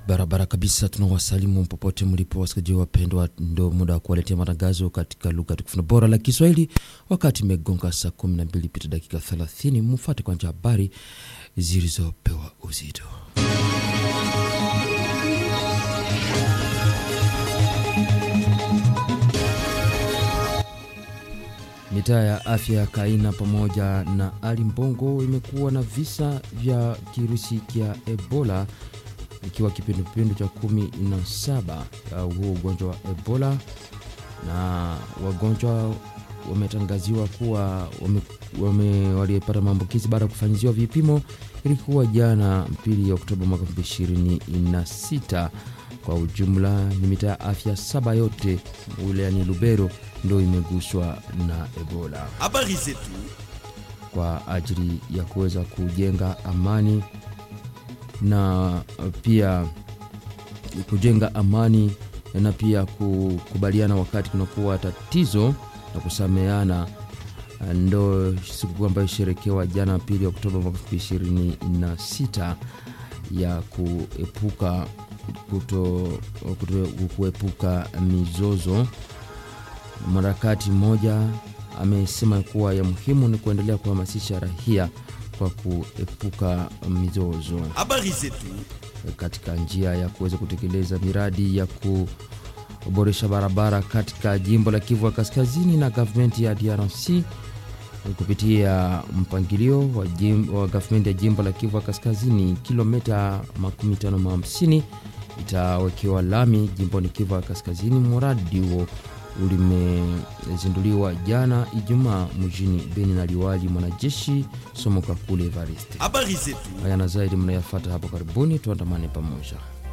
Barabara kabisa, tunawasalimu popote mlipo wasikilizaji wapendwa, ndo muda wa kuwaletea matangazo katika lugha tukufu na bora la Kiswahili. Wakati imegonga saa 12 pita dakika 30, mfuate kwanza habari zilizopewa uzito. Mitaa ya afya ya Kaina pamoja na Ali Mbongo imekuwa na visa vya kirusi kya Ebola ikiwa kipindupindu cha kumi na saba ya huo ugonjwa wa Ebola, na wagonjwa wametangaziwa kuwa wame, wame, walipata maambukizi baada ya kufanyiziwa vipimo. Ilikuwa jana pili ya Oktoba mwaka 2026. Kwa ujumla ni mitaa ya afya saba yote wilayani Lubero ndo imeguswa na Ebola. Habari zetu Kwa ajili ya kuweza kujenga amani na pia kujenga amani na pia kukubaliana wakati kunakuwa tatizo na kusameana, ndo sikukuu ambayo isherekewa jana pili Oktoba mwaka 2026 ya kuepuka kuto, kuto, kuepuka mizozo. Mwanaharakati mmoja amesema kuwa ya muhimu ni kuendelea kuhamasisha raia kwa kuepuka mizozo habari zetu katika njia ya kuweza kutekeleza miradi ya kuboresha barabara katika jimbo la Kivu ya Kaskazini na gavumenti ya DRC kupitia mpangilio wa, jim, wa gavumenti ya jimbo la Kivu ya Kaskazini, kilomita makumi tano na hamsini itawekewa lami jimboni Kivu ya Kaskazini. Mradi huo ulimezinduliwa jana Ijumaa mjini Beni na liwali mwanajeshi Somo Kakule Evariste. habari zetu Haya na zaidi mnayafata hapo karibuni, tuandamane pamoja.